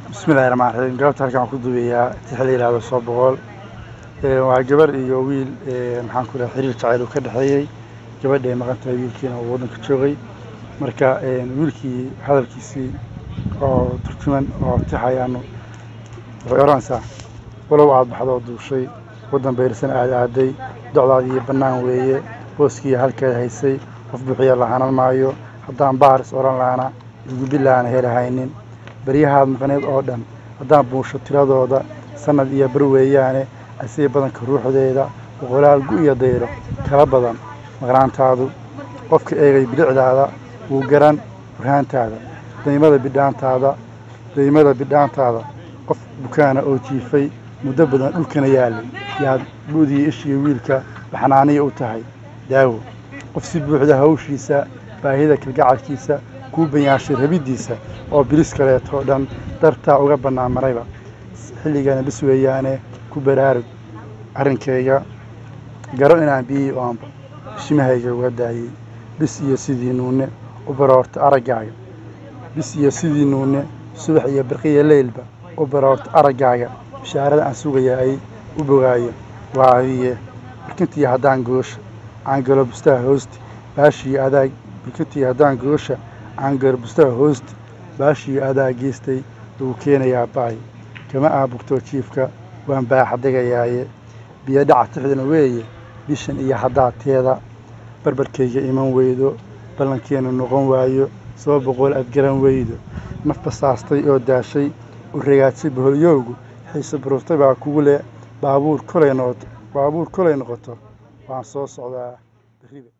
bismillahi raxmaan raxiim galabta halkan waxaan ku duubayaa tix la yidhaahdo soo boqol waa gabar iyo wiil maxaan ku dhahay xiriir jacayl uu ka dhexeeyey gabadhay maqan tahay wiilkiina uu waddanka joogay marka wiilkii hadalkiisii oo turjuman oo tix ayaanu waxay odhanaysaa walow aad baxdoo duushay waddan bayrsan aad aaday docdaadii bannaan weeye booskii halkeed haysay qof buuxiya lahanan maayo haddaan baaris odhan laana igubilaana helahaynin baryahaad maqneed oo dhan haddaan buusho tiradooda sannad iyo bar weeyaane asii badanka ruuxdeeda boqolaal gu iyo dayro kala badan maqnaantaadu qofka eegay bilicdaada wuu garan burhaantaada daymada bidhaantaada daymada bidhaantaada qof bukaana oo jiifay muddo badan dhulkana yaallay yaad buudii ishiyo wiilka baxnaaniya u tahay daawo qof si buuxda hawshiisa baahida kalgacalkiisa kuu banyaashay rabiddiisa oo bilis kaleetoo dhan dartaa uga bannaan marayba xilligana bis weeyaane ku baraarug arrinkayga garo inaan biyii oonba bishimahayga uga daayey bis iyo sidii nuune u baroorta araggaaga bis iyo sidii nuune subax iyo birqiya leylba u baroorta araggaaga bishaarada aan sugayaay u bogaayo waa adiye birkintii haddaan goosha aan galo bustaha hoosti baashii adaa birkintii haddaan goosha aan galo bustaha hoosti baashii adaa geystay lagu keenayaa ba'ay kama aabugtoo jiifka waan baaxadegayaaye biyo dhaca tixdana weeye bishan iyo haddaateeda barbarkayga iman weydo ballankeenu noqon waayo soo boqol aad garan weydo naf basaastay oo daashay u ragaadsay baholyowgu xiise buruurtay baa kugu leh baabuur kolay noqoto baabuur kolay noqoto waan soo socdaa berriba